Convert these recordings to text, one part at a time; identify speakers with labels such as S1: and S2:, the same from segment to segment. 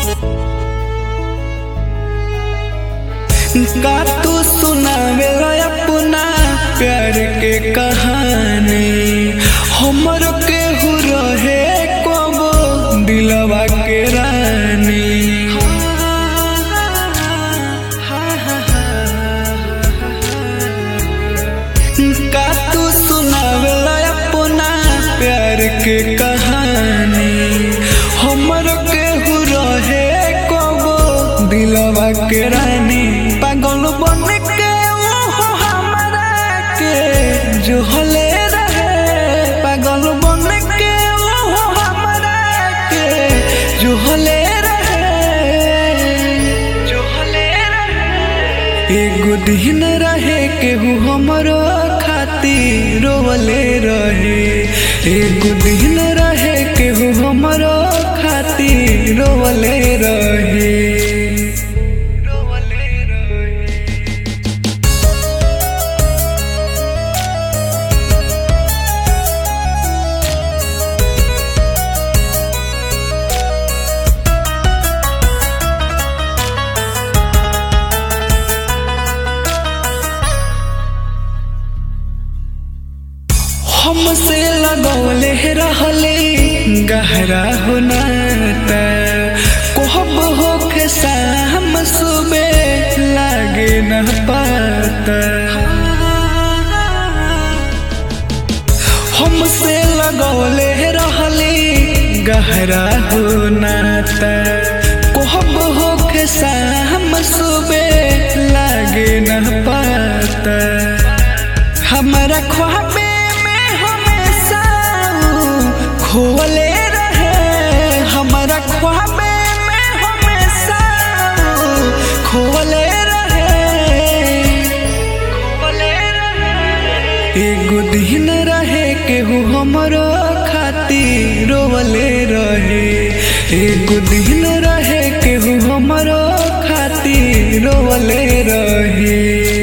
S1: का तू सुनावे अपना प्यार के कहानी हमर के हु रहे कबो दिलवा के रानी का तू सुनावे अपना प्यार के कहानी हमर के हु रहे कबो दिलवा के रानी पागल बन के वो हमरा के जो हले रहे पागल बन के वो हमरा के जो हले रहे जो हले रहे एगो दिन रहे केहू हमरो खातिर रोवले रहे एगो दिन रहे केहू हमरो खातिर रोवले रहे रोवले रहे हमसे लगौले रहले गहरा होनाता कोहब होके शाम सुबे लागे न पाता हमसे लगौले रहले गहरा होनाता कोहब होके शाम सुबे लागे न पाता हमारा ख्वाबे में हमेशा खोले रहे हमारा ख्वाबे में हमेशा खोले रहे खोले रहे एगो दिन रहे केहू हमरो खातिर रोवले रहे एगो दिन रहे केहू हमरो खातिर रोवले रहे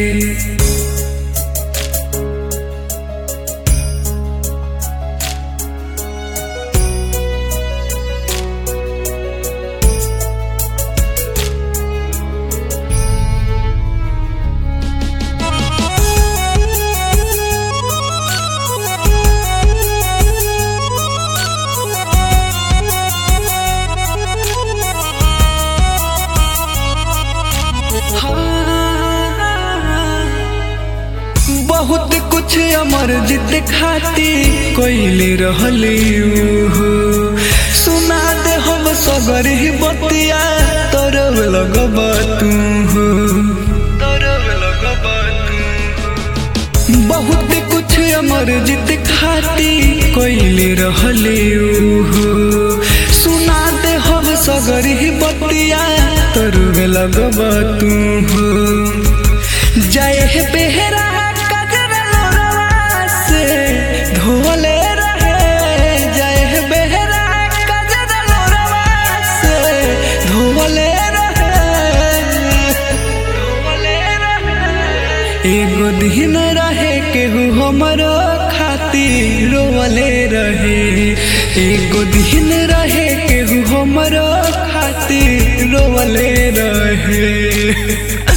S1: बहुत कुछ अमर जित खाती कोइले रहली हो सुना दे हम सगर ही बतिया तरव लगब तू हो तरव लगब तू बहुत कुछ अमर जित खाती कोइले रहली हो सुना दे हम सगर ही बतिया तरव लगब तू हो जय हे बेहरा कजर लोरवा से धोले रहे जय हे बेहरा कजर लोरवा से धोले रहे धोले रहे एगो दिन रहे केहू हमरो खातिर रोवले रहे एगो दिन रहे केहू हमरो खातिर रोवले रहे